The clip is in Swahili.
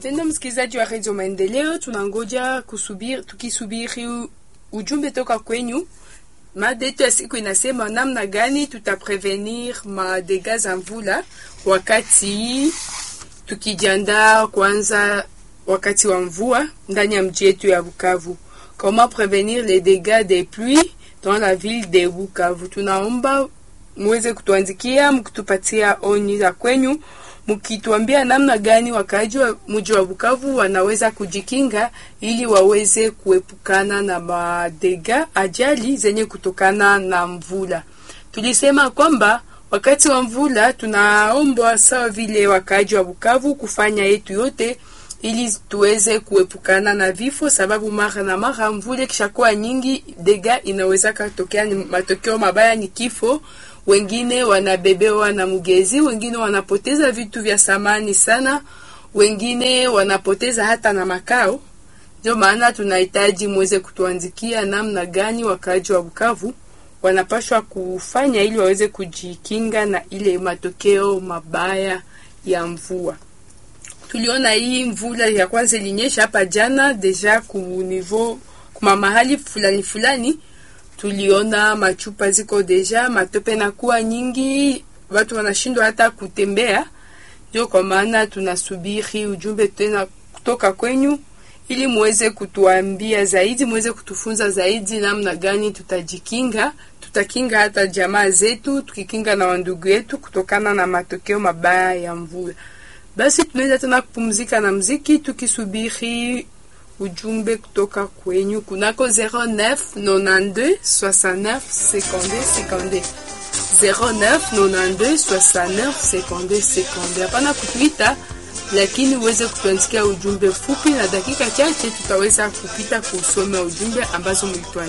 Tena msikilizaji wa redio Maendeleo, tunangoja kusubiri, tukisubiri ujumbe toka kwenyu. Mada yetu ya siku inasema namna gani tutaprevenir madega za mvula wakati tukijiandaa kwanza wakati wa mvua ndani ya mji yetu ya Bukavu. Comment prevenir les dégâts des pluies dans la ville de Bukavu? Tunaomba muweze kutuandikia mkitupatia onyi za kwenyu mkituambia namna gani wakaaji wa mji wa Bukavu wanaweza kujikinga ili waweze kuepukana na madega ajali zenye kutokana na mvula. Tulisema kwamba wakati wa mvula tunaombwa sawa vile wakaaji wa Bukavu kufanya yetu yote ili tuweze kuepukana na vifo, sababu mara na mara mvula kishakuwa nyingi, dega inaweza katokea, ni matokeo mabaya ni kifo wengine wanabebewa na mgezi, wengine wanapoteza vitu vya samani sana, wengine wanapoteza hata na makao. Ndio maana tunahitaji muweze kutuandikia namna gani wakaaji wa Bukavu wanapashwa kufanya ili waweze kujikinga na ile matokeo mabaya ya mvua. Tuliona hii mvula ya kwanza ilinyesha hapa jana deja ku niveau kuma mahali fulani fulani tuliona machupa ziko deja, matope na kuwa nyingi, watu wanashindwa hata kutembea. Ndio kwa maana tunasubiri ujumbe tena kutoka kwenyu, ili muweze kutuambia zaidi, muweze kutufunza zaidi namna gani tutajikinga, tutakinga hata jamaa zetu, tukikinga na wandugu yetu kutokana na matokeo mabaya ya mvula. Basi tunaweza tena kupumzika na mziki tukisubiri ujumbe kutoka kwenyu kunako 09 92 69 52 52 09 92 69 52 52. Hapana kutuita, lakini uweze kutuandikia ujumbe fupi, na dakika chache tutaweza kupita kusoma ujumbe ambazo mlituandikia.